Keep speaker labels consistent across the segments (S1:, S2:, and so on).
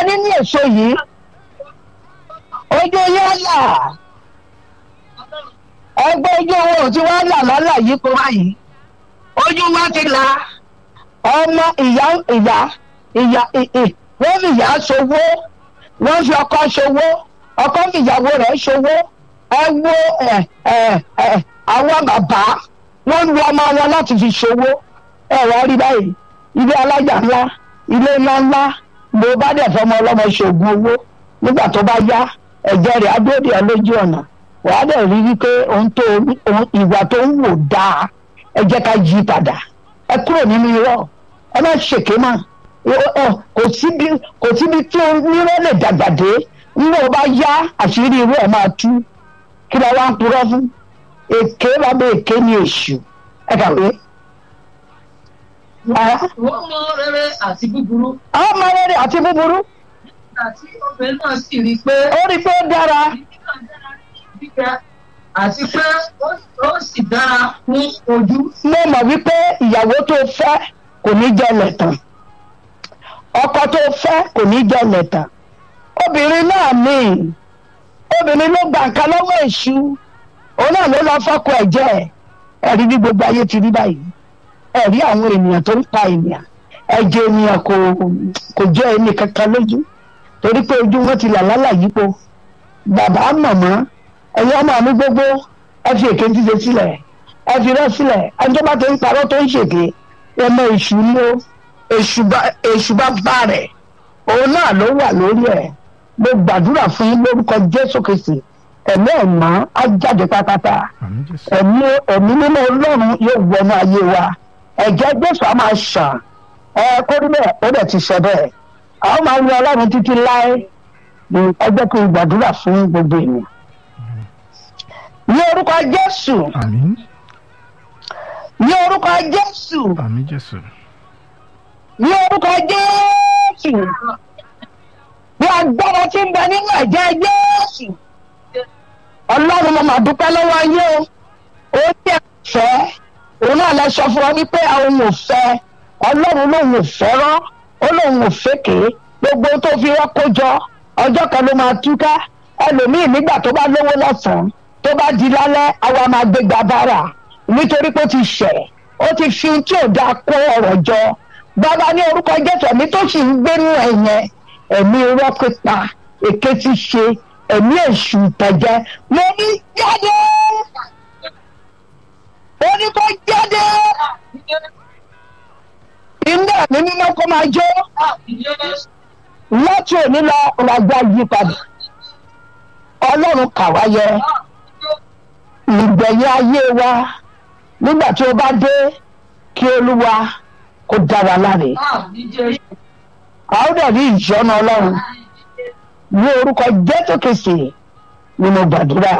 S1: nínú èso yìí ojú yóò là ẹgbẹ́ ojú owó tí wọ́n là lọ́là yìí kó báyìí ojú wa ti là ọmọ ìyá ìyá ìyá ì- ì- wọ́n fi ìyá ṣòwò wọ́n fi ọkọ ṣòwò ọkọ fi ìyàwó rẹ̀ ṣòwò ẹ wo ẹ ẹ ẹ àwọn bàbá wọ́n lu ọmọ wọn láti fi ṣòwò ẹ wọ́n rí báyìí ilé alájà ńlá ilé ńlá ńlá ló bá dẹ̀ fọmọ ọlọ́mọ ṣoògùn owó nígbà tó bá yá ẹ̀jẹ̀ rẹ̀ adóòdì ẹ lójú ọ̀nà wàá dẹ̀ rí wípé ohun tó ohun ìwà tó ń wò dáa ẹ jẹ́ ká yí padà ẹ kúrò nínú irọ́ ẹ má ṣèké mọ́ Ó- ó, kò síbi kò síbi tí onírọ́ lè dàgbà dé nígbà tó bá yá àṣírí irú ẹ̀ máa tú kí ló wá ń purọ́ fún èké bàbá èké ni èṣù ẹ kàwé. Ah,
S2: wọ́n mọ rere àti búburú
S1: ọmọ rere àti búburú
S2: àti obìnrin náà sì rí i pé
S1: ó rí i pé ó dára
S2: jíjẹ àti pé ó- ó sì dára fún ojú.
S1: mo mọ̀ wípé ìyàwó tó fẹ́ kò ní jẹ́ lẹ̀tàn ọkọ tó fẹ́ kò ní jẹ́ lẹ̀tàn obìnrin náà ní obìnrin ló gba nǹkan lọ́wọ́ èṣù òun náà ló lọ fọ́kọ ẹ̀ jẹ́ ẹ̀rí bí gbogbo ayé ti rí báyìí ẹ̀rí àwọn ènìyàn tó ń pa ènìyàn ẹ̀jẹ̀ ènìyàn kò kò jẹ́ ẹni kankan lójú torí pé ojú wọn ti là lálà yípo bàbá màmá ẹ̀yin ọmọ mi gbogbo ẹ fi èké ti ṣe sílẹ̀ ẹ fi rẹ́ sílẹ̀ ẹni tó bá ti ń parọ́ tó ń ṣèké ọmọ èṣù ni ó èṣù bá- èṣù bá bá rẹ̀ òun náà ló wà lórí ẹ̀ mo gbàdúrà fún yín lórúkọ jésù kristi ẹ̀mí ẹ̀mọ́ á jáde pátápátá
S3: àmì jésù
S1: ẹ̀mí ẹ̀mí mímọ́ ọlọ́run yóò wọnú ayé wa ẹ̀jẹ̀ jésù á máa ṣàn ẹ kó rí bẹ́ẹ̀ ó dẹ̀ ti ṣe bẹ́ẹ̀ àwọn máa ń yan ọlọ́run títí láé ní ẹgbẹ́ kí n gbàdúrà fún gbogbo ènìyàn. ní orúkọ jésù
S3: àmì
S1: ní orúkọ jésù
S3: àmì jésù
S1: ní orúkọ jésù ní agbára tí ń bẹ nínú ẹ̀jẹ̀ jésù ọlọ́run mo máa dúpẹ́ lọ́wọ́ yín o ó ní ẹ̀fẹ́ òun náà lẹ sọ fún wa wípé àwọn ò fẹ́ ọlọ́run lòun ò fẹ́ràn ó lòun ò fẹ́kè gbogbo ohun tó fi rọ́kó jọ ọjọ́ kan ló máa túká ẹlòmíì nígbà tó bá lówó lọ́sàn-án tó bá di lálẹ́ àwa máa gbégbá bára nítorí pé ó ti ṣẹ̀ ó ti fi ohun tí ò dáa kó ọ̀rọ̀ jọ bàbá ní orúkọ jésù ẹ̀mí tó sì ń gbénú ẹ̀ yẹn ẹ̀mí irọ́ pípa èké ti ṣe ẹ̀mí èṣù ìtẹ̀jẹ́ mo ní jáde ó ní kó jáde ilé ẹ̀mí mímọ́ kó máa jó láti òní lọ ọ̀làgbà yí padà ọlọ́run kà wá yẹ ìgbẹ̀yìn ayé wa nígbà tí ó bá dé kí olúwa kó dá wa láre a ó dẹ̀ rí ìṣọ́nà ọlọ́run ní orúkọ jésù kìsì ni mo gbàdúrà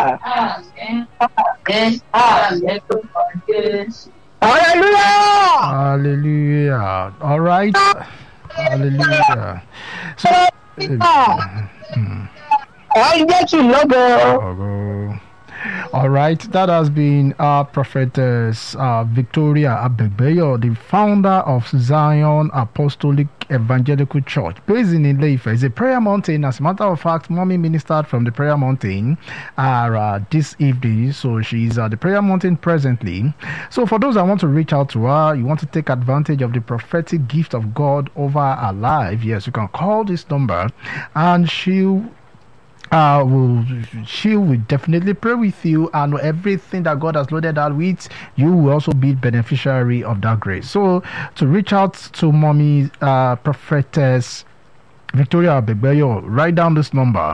S1: hallelujah
S3: hallelujah all right hallelujah so mm,
S1: ọ̀hún jésù lọ́gọ̀
S3: ọ̀rọ̀. All right, that has been our prophetess uh, Victoria Abegbeyo, the founder of Zion Apostolic Evangelical Church, based in Ileife. It's a prayer mountain. As a matter of fact, mommy ministered from the prayer mountain uh, this evening, so she's at the prayer mountain presently. So, for those that want to reach out to her, you want to take advantage of the prophetic gift of God over her life, yes, you can call this number, and she'll uh will she will definitely pray with you and everything that god has loaded her with you will also be beneficiary of that grace so to reach out to mommy uh prophetess victoria Abegbeyo, write down this number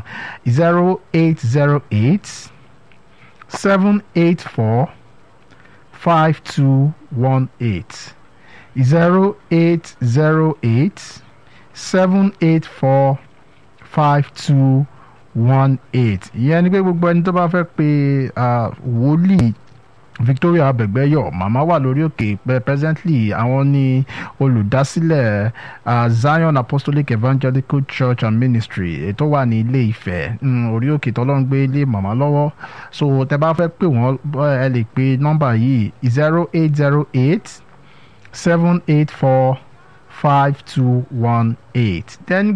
S3: 0808 784 5218 0808 784 5218 one eight ìyẹn ni pé gbogbo ẹni tó bá fẹ́ pe ah, wòlíì victoria abẹgbẹyọ màmá wà lórí òkè pẹ presently àwọn ní olùdásílẹ̀ ah, zion apostolic evangelical church and ministry ètò wà ní ilé ìfẹ́ mm, orí òkè tọ́lọ́ ń gbé ilé màmá lọ́wọ́ so tẹ bá fẹ́ pè wọ́n ẹ lè pe nọ́mbà yìí zero eight zero eight seven eight four five two one eight then